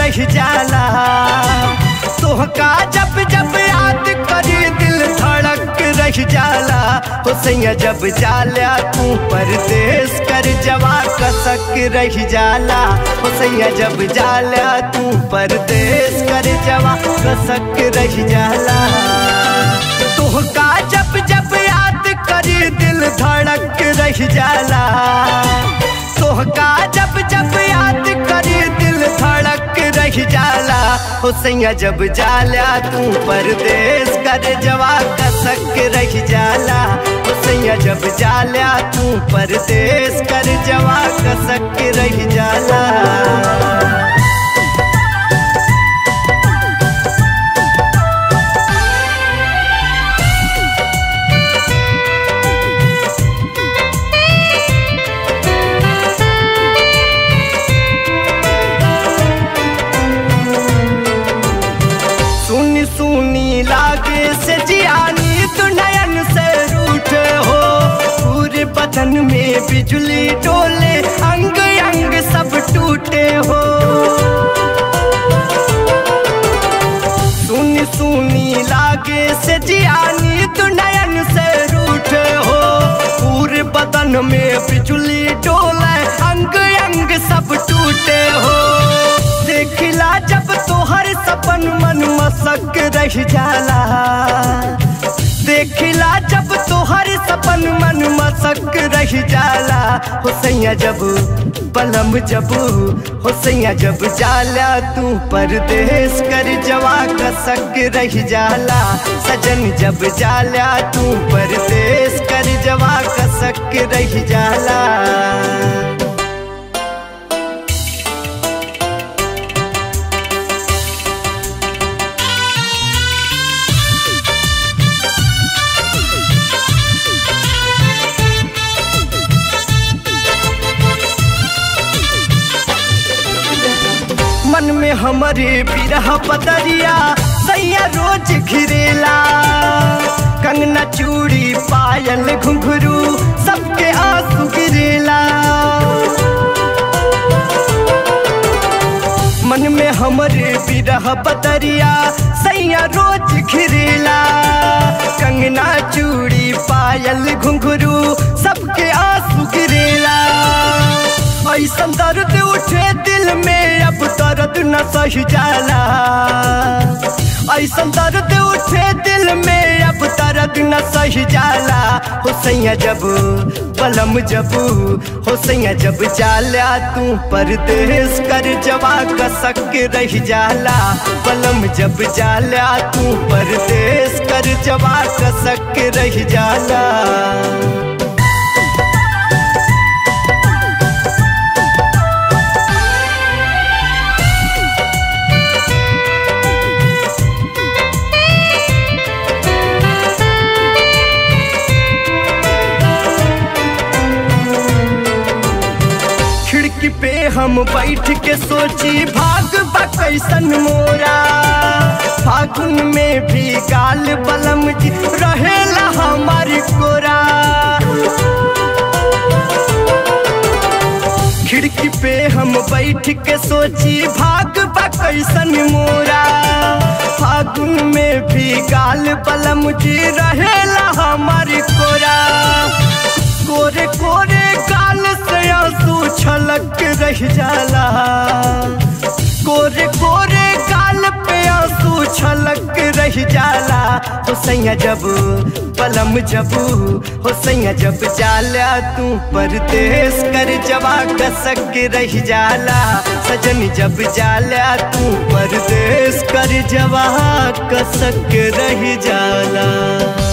रह जाला तोहका जब जब याद करी दिल धड़क रह जाला हो सैया जब जाला तू परदेश कर जवा कसक रह जाला हो सैया जब जाला तू परदेश कर जवा कसक रह जाला तोहका जब जब याद करी दिल धड़क रह जाला तोहका जब जब याद करी दिल धड़क रह जाला हो सैया जब जाला तू परदेश कर जवा कसक रह जाला हो सैया जब जाला तू परदेश कर जवा कसक रह जाला सुनी सुनी लागे से जियानी तू नयन से रूठ हो पूरे बदन में बिजली डोले अंग अंग सब टूटे हो सुनी सुनी लागे से जियानी तू नयन से रूठ हो पूरे बदन में बिजली डोले अंग अंग सब टूटे हो देखला जब तोहर सपन मन मसक रह जाला देखला जब तोहर सपन मन मसक रह जाला हो सैया जब पलम जब हो सैया जब जाला तू परदेश कर जवा कसक रह जाला सजन जब जाला तू परदेश कर जवा कसक रह जाला मन में हमारे बिरह बदरिया सैया रोज घिरेला कंगना चूड़ी पायल घुंघरू सबके आंसू गिरेला मन में हमारे बिरह बदरिया सैया रोज घिरेला कंगना चूड़ी पायल घुंघरू सबके आंसू गिरेला ऐसन दर्द उठे दिल में अब दर्द न सही जाला ऐसन दर्द उठे दिल में अब दर्द न सही जाला हो सैया जब पलम जब हो सैया जब जाला तू परदेश कर जवा कसक रह जाला पलम जब जाला तू परदेश कर जवा कसक रह जाला खिड़की पे हम बैठ के सोची भाग बा कैसन मोरा फागुन में भी गाल बलम जी रहेला हमारी कोरा खिड़की पे हम बैठ के सोची भाग बा कैसन मोरा फागुन में भी गाल बलम जी रहेला हमारी कोरा कोरे कोरे गाल से आंसू छलक रह जाला कोरे कोरे गाल पे आंसू छलक रह जाला हो सैया जब पलम जब हो सैया जब जाला तू परदेश कर जवा कसक रह जाला सजन जब जाला तू परदेश कर जवा कसक रह जाला